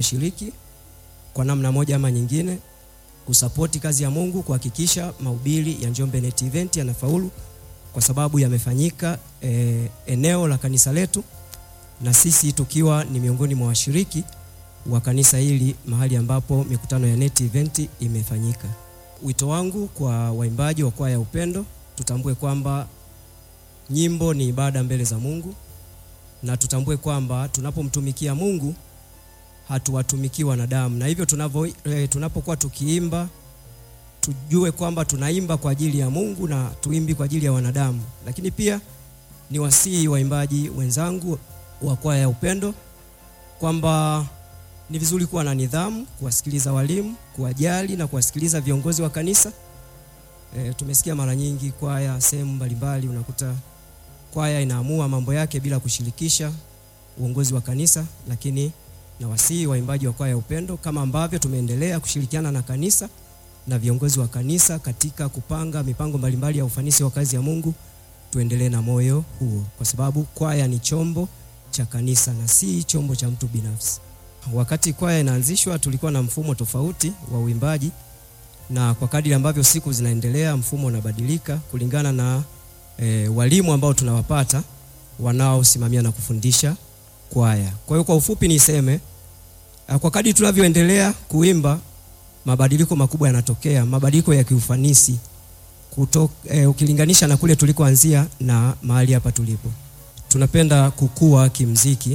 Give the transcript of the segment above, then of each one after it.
kushiriki kwa namna moja ama nyingine kusapoti kazi ya Mungu kuhakikisha mahubiri ya Njombe Net Event yanafaulu kwa sababu yamefanyika e, eneo la kanisa letu na sisi tukiwa ni miongoni mwa washiriki wa kanisa hili mahali ambapo mikutano ya Net Event imefanyika. Wito wangu kwa waimbaji wa kwaya ya Upendo, tutambue kwamba nyimbo ni ibada mbele za Mungu na tutambue kwamba tunapomtumikia Mungu hatuwatumikii wanadamu, na hivyo tunavyo e, tunapokuwa tukiimba tujue kwamba tunaimba kwa ajili ya Mungu na tuimbi kwa ajili ya wanadamu. Lakini pia ni wasihi waimbaji wenzangu wa kwaya ya Upendo kwamba ni vizuri kuwa na nidhamu, kuwasikiliza walimu, kuwajali na kuwasikiliza viongozi wa kanisa. E, tumesikia mara nyingi kwaya sehemu mbalimbali unakuta kwaya inaamua mambo yake bila kushirikisha uongozi wa kanisa, lakini na wasihi waimbaji wa kwaya ya Upendo kama ambavyo tumeendelea kushirikiana na kanisa na viongozi wa kanisa katika kupanga mipango mbalimbali ya ufanisi wa kazi ya Mungu, tuendelee na moyo huo, kwa sababu kwaya ni chombo cha kanisa na si chombo cha mtu binafsi. Wakati kwaya inaanzishwa, tulikuwa na mfumo tofauti wa uimbaji, na kwa kadiri ambavyo siku zinaendelea, mfumo unabadilika kulingana na e, walimu ambao tunawapata wanaosimamia na kufundisha kwaya. Kwa hiyo kwa ufupi niseme, kwa kadiri tunavyoendelea kuimba mabadiliko makubwa yanatokea, mabadiliko ya kiufanisi kuto, e, ukilinganisha na kule tulikoanzia na mahali hapa tulipo. Tunapenda kukua kimziki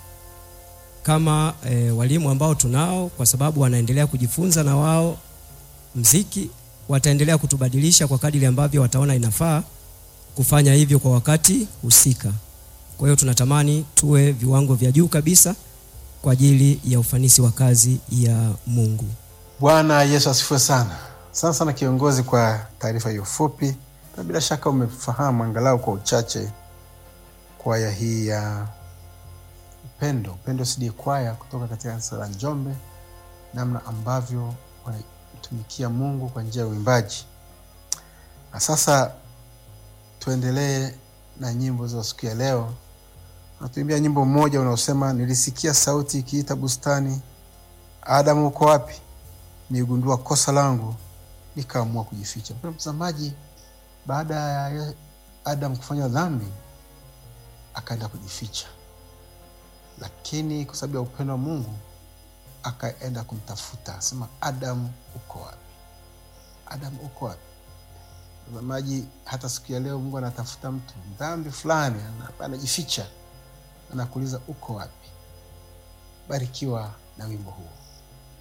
kama e, walimu ambao tunao, kwa sababu wanaendelea kujifunza na wao mziki, wataendelea kutubadilisha kwa kadiri ambavyo wataona inafaa kufanya hivyo kwa wakati husika. Kwa hiyo tunatamani tuwe viwango vya juu kabisa kwa ajili ya ufanisi wa kazi ya Mungu. Bwana Yesu asifiwe sana. Sana sana kiongozi, kwa taarifa hiyo fupi, na bila shaka umefahamu angalau kwa uchache kwaya hii ya Upendo, Upendo CD kwaya kutoka katika kanisa la Njombe, namna ambavyo wanamtumikia Mungu kwa njia ya uimbaji. Na sasa tuendelee na nyimbo za siku ya leo. Natuimbia nyimbo mmoja unaosema, nilisikia sauti ikiita bustani, Adamu uko wapi? Nigundua kosa langu nikaamua kujificha. Mpendwa mtazamaji, baada ya Adam kufanya dhambi akaenda kujificha, lakini kwa sababu ya upendo wa Mungu akaenda kumtafuta, asema Adam uko wapi? Adam uko wapi? Mtazamaji, hata siku ya leo Mungu anatafuta mtu dhambi fulani, anajificha, anakuuliza uko wapi? Barikiwa na wimbo huo.